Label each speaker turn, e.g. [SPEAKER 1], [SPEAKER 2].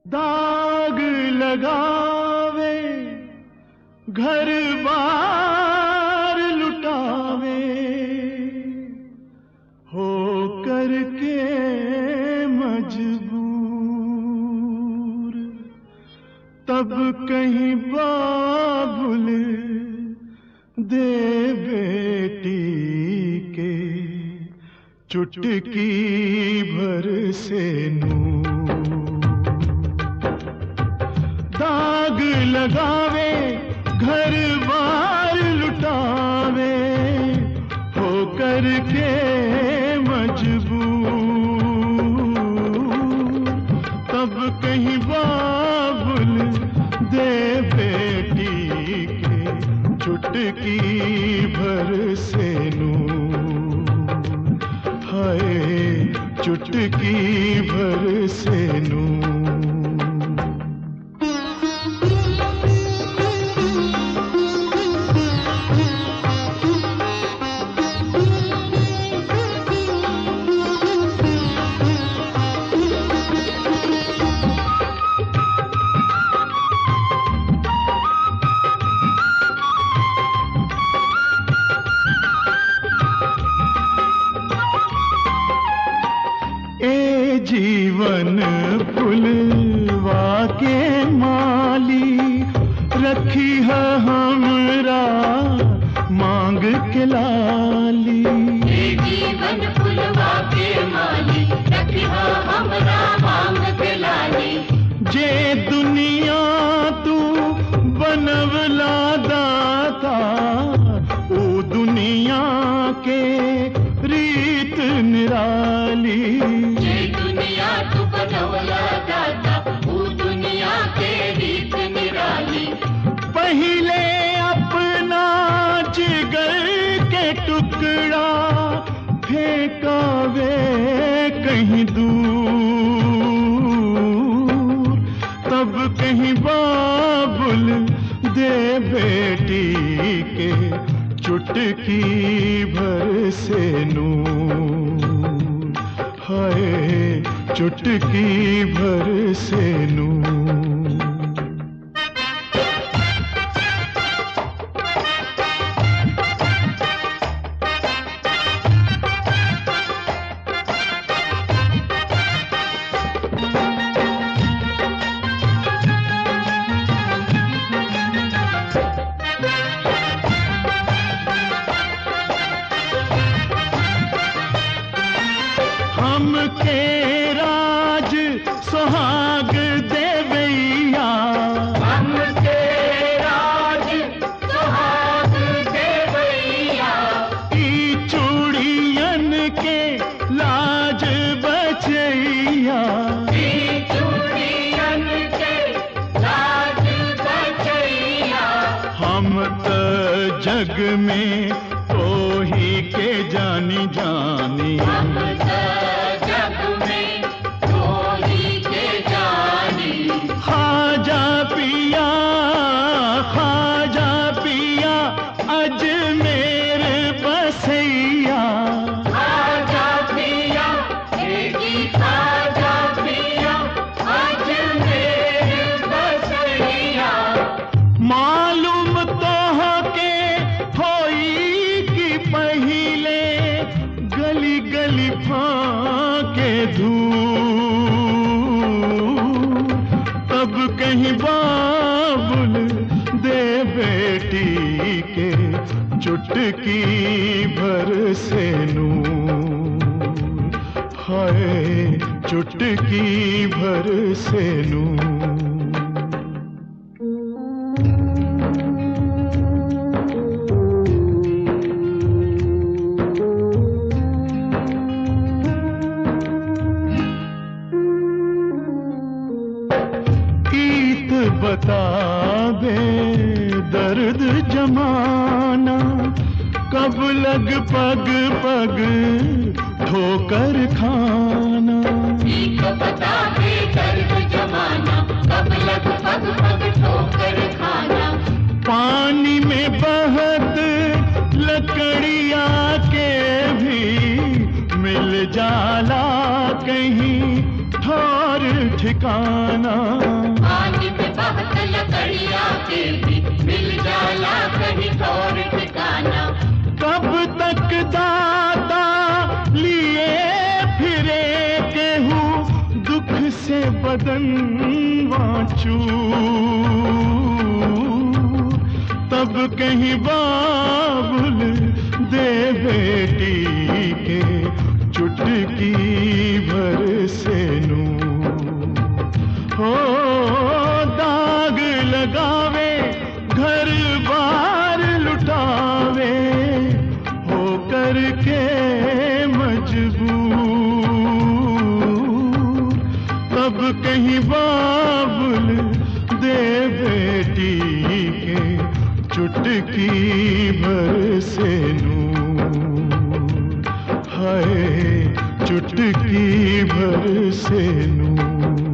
[SPEAKER 1] दाग लगावे घर बार लुटावे हो करके मजबूर तब कहीं बाबुल दे बेटी के चुटकी भर से नूर दाग लगावे घर बार लुटावे हो करके मजबूर तब कहीं बाबुल दे बेटी के चुटकी भर से नूर हाय चुटकी भर से नूर ए जीवन फुलवा के माली रखी है हमरा मांग के लाली
[SPEAKER 2] ये जीवन फुलवा के माली रखिहा हमरा मांग के लाली
[SPEAKER 1] जे दुनिया तू बनवला दाता ओ दुनिया के रीत निराली
[SPEAKER 2] ये दुनिया तू बनवला दाता वो दुनिया के रीत निराली
[SPEAKER 1] पहले अपना जिगर के टुकड़ा फेंकावे कहीं दूर तब कहीं बाबुल दे बेटी के चुटकी भर से नूर हाय चुटकी भर से नूर हम के राज सुहाग देवैया
[SPEAKER 2] हम के राज सुहाग देवैया
[SPEAKER 1] ई चूड़ियन के लाज बचैया
[SPEAKER 2] ई चूड़ियन के लाज बचैया
[SPEAKER 1] हम त जग में ओही के जानी जानी
[SPEAKER 2] हम त जग में कोई के जानी
[SPEAKER 1] खाजा पिया खाजा पिया अजमेर बसैया
[SPEAKER 2] खाजा पिया बेटी खाजा पिया आज मेरे बसैया
[SPEAKER 1] मालूम तो हो के होई कि पहिले गली गली फाके धूर तब कहीं बाबुल दे बेटी के चुटकी भर से नूर हाय चुटकी भर से नूर ईत बता दे दर्द जमाना कब लग पग पग ठोकर खाना
[SPEAKER 2] ठीक बता दे दर्द जमाना कब लग पग पग ठोकर खाना
[SPEAKER 1] पानी में बहत लकड़िया के भी मिल जाला कहीं ठोर और ठिकाना
[SPEAKER 2] पानी में बहत लकड़िया के भी मिल जाला कहीं और ठिकाना
[SPEAKER 1] कब तक दाता लिए फिरे केहूँ दुख से बदन वाचू तब कहीं बाबुल दे बेटी के चुटकी भर से नू हो दाग लगावे घर बार लुटावे हो करके मजबूर तब कहीं बाबुल दे बेटी के चुटकी भर से नूर हाय चुटकी भर से नूर